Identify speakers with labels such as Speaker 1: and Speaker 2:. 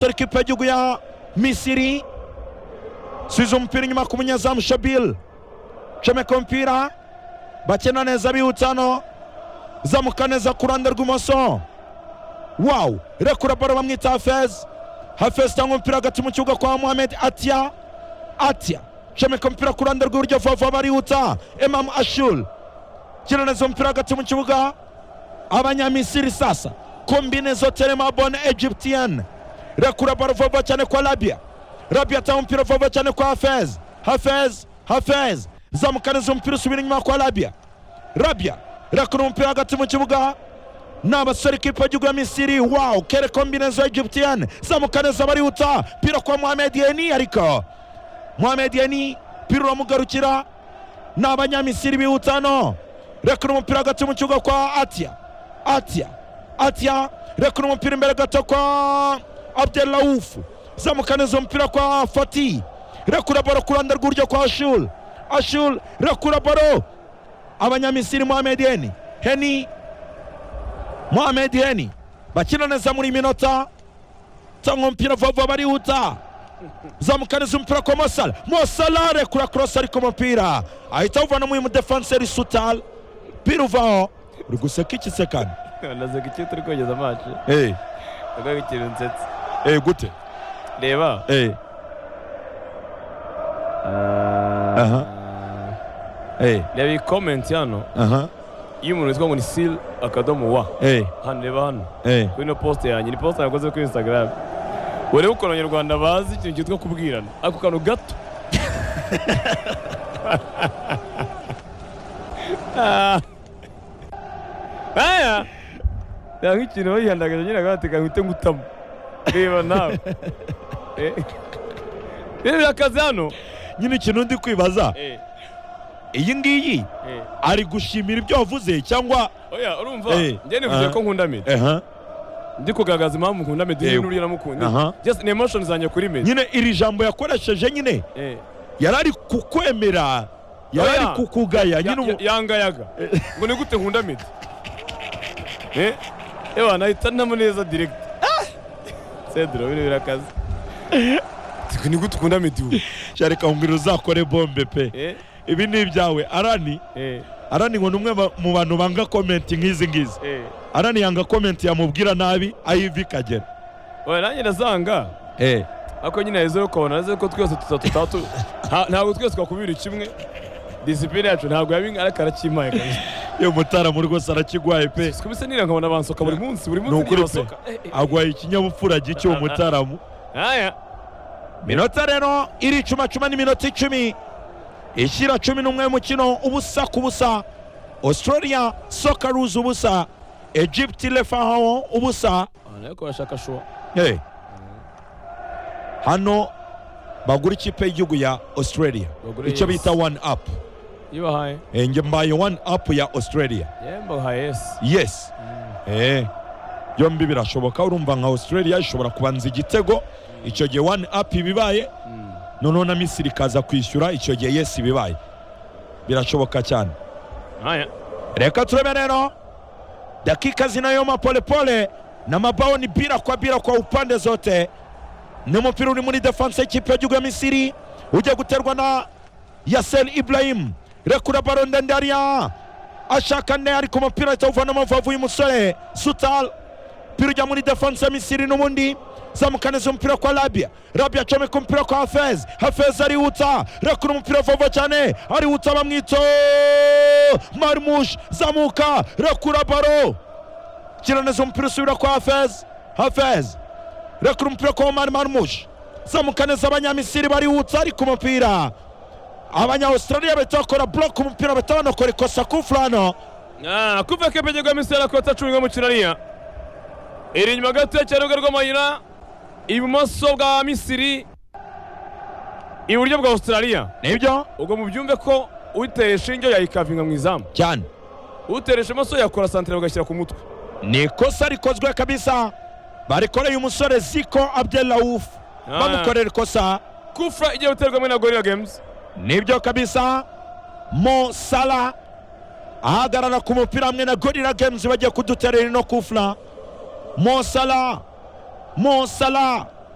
Speaker 1: dore ikipe y'igihugu ya misiri subiza umupira inyuma ku munyezamu shabiri comeka umupira bakina neza bihutsa hano zamuka neza ku ruhande rw'imoso wawu rekura baro bamwita hafezi hafezi cyangwa umupira hagati mu kibuga kwa muhammed atiya atiya comeka umupira ku ruhande rw'iburyo vava barihutsa emamu ashuri kina neza umupira hagati mu kibuga abanyamisiri sasa kombine zote mabone egyptienne rekura baro vuba cyane kwa rabia rabia atanga umupira vuba cyane kwa hafez hafez hafez zamukaniza umupira usubira inyuma kwa rabia rabia rekura umupira hagati mu kibuga ni abasore ikipe y'igihugu ya misiri wawu kere kombinezo egyptienne zamukaniza barihuta pira kwa mohamed yeni ariko mohamed yeni pira uramugarukira ni abanyamisiri bihuta hano rekura umupira hagati mu kibuga kwa atiya atiya atiya rekura umupira imbere gato kwa abdelaufu zamukaniza umupira kwa fati rekura baro ku ruhande rw'iburyo kwa ashul ashul rekura baro abanyamisiri mohamed heni heni mohamed heni bakina neza muri minota cyangwa umupira vuba barihuta zamukaniza umupira kwa mosala mosala rekura korosi ariko umupira ahita awuvana mu mudefanseri sutala umupira uvaho uri guseka iki se kandi
Speaker 2: naze ko icyo turi kogeza amacu
Speaker 1: eee
Speaker 2: ntabwo ikintu nsetse
Speaker 1: eee gute
Speaker 2: reba
Speaker 1: eee Aha. eee
Speaker 2: reba iyi komenti hano
Speaker 1: aha
Speaker 2: iyo umuntu yitwa ngo ni siri akadomo wa
Speaker 1: eee
Speaker 2: hano reba hano
Speaker 1: eee
Speaker 2: kuri ino posite yanjye ni posite nakoze kuri instagram urebe ukuntu abanyarwanda bazi ikintu cyitwa kubwirana ako kantu gato aya nta nk'ikintu bayihandagaje nyine agateka ngo ngutamo reba nawe Eh. reba birakaze hano
Speaker 1: nyine ikintu ndi kwibaza
Speaker 2: Eh,
Speaker 1: iyi ngiyi
Speaker 2: eh.
Speaker 1: ari gushimira ibyo wavuze cyangwa
Speaker 2: oya urumva
Speaker 1: Eh,
Speaker 2: njye nivuze
Speaker 1: aha.
Speaker 2: ko nkunda medi
Speaker 1: aha
Speaker 2: ndi kugaragaza impamvu nkunda medi
Speaker 1: Eh,
Speaker 2: n'uriya uriya namukunze
Speaker 1: aha.
Speaker 2: just ni emotion zanjye kuri medi
Speaker 1: nyine iri jambo yakoresheje nyine
Speaker 2: Eh.
Speaker 1: yari ari kukwemera yari ari
Speaker 2: Oya.
Speaker 1: kukugaya
Speaker 2: Ya-
Speaker 1: nyine ubu-
Speaker 2: ya- yangayaga ngo ni gute nkunda medi Eh, ewa nahita ntamo neza direct cedro bino birakaze Ngo ni gute ukunda medi ubu
Speaker 1: cyari kangurira uzakore bombe pe
Speaker 2: Eh,
Speaker 1: ibi ni ibyawe arani
Speaker 2: eh,
Speaker 1: arani ngo ni umwe ba- mu bantu banga komenti nk'izi ngizi
Speaker 2: eh.
Speaker 1: arani yanga komenti yamubwira nabi ayiva ikagera
Speaker 2: oya nanjye ndazanga
Speaker 1: eh
Speaker 2: ariko nyine heza yo kubona neza ko twese tuta- tutatu nta- ntabwo twese twakubira kimwe disipline yacu ntabwo yabinga ariko arakimpaye kabisa
Speaker 1: iyo mutaramu rwose arakigwaye pe
Speaker 2: sikubise nira nkabona bansoka buri munsi buri
Speaker 1: Ni
Speaker 2: munsi
Speaker 1: ukuri pe
Speaker 2: nibansoka
Speaker 1: agwaye ikinyabupfura gike uwo mutaramu
Speaker 2: aya
Speaker 1: minota rero iri cuma cuma n'iminota icumi ishyira cumi n'umwe mukino ubusa ku busa australia socceroos ubusa egypt lefaho ubusa
Speaker 2: ariko bashaka shuwa
Speaker 1: Eh. hano bagura ikipe y'igihugu ya australia
Speaker 2: Bagura
Speaker 1: icyo
Speaker 2: yes.
Speaker 1: bita one up
Speaker 2: ibahaye
Speaker 1: Eh, njye mbaye one up ya australia
Speaker 2: yemba uhaye yesi
Speaker 1: yes Eh, byombi birashoboka urumva nka australia ishobora kubanza igitego icyo gihe one up ibibaye noneho na misiri ikaza kwishyura icyo gihe yesi bibaye birashoboka cyane
Speaker 2: aya
Speaker 1: reka turebe rero dakika zinayoma polepole na mabao ni bila kwa bila kwa upande zote ni umupira uri muri defanse y'ikipe y'igihugu ya misiri ujya guterwa na yasel ibrahim rekura baro ndende hariya ashaka nde ariko umupira ahita awuvana mu mavavu y'umusore sutal umupira ujya muri defanse ya misiri n'ubundi zamukaniza umupira kwa rabia rabia acomeka umupira kwa hafez hafez arihuta rekura umupira vuba cyane arihuta bamwito marmush zamuka rekura baro kira neza umupira usubira kwa hafez hafez rekura umupira kwa omar marmush zamuka neza abanyamisiri barihutsa ariko umupira abanyaustraliya bahita bakora block umupira bahita banakora ikosa ku fulano
Speaker 2: Ah, kuva kepeje kwa misera kota cumi ngo mukino ariya iri inyuma gato cyane urubuga rw'amayira ibumoso bwa misiri iburyo bwa australia
Speaker 1: nibyo
Speaker 2: ubwo mubyumve ko uteye ishinge yayikavinga mu izamu
Speaker 1: cyane
Speaker 2: uteresha amaso yakora santire bagashyira ku mutwe
Speaker 1: ni ikosa rikozwe kabisa barikoreye umusore ziko abdelrauf
Speaker 2: Ah.
Speaker 1: bamukorera ikosa
Speaker 2: kufra igiye guterwamo na gorilla games
Speaker 1: nibyo kabisa mo sala ahagarara ku mupira hamwe na gorira games bagiye kuduterera ino kufra mo sala mo sala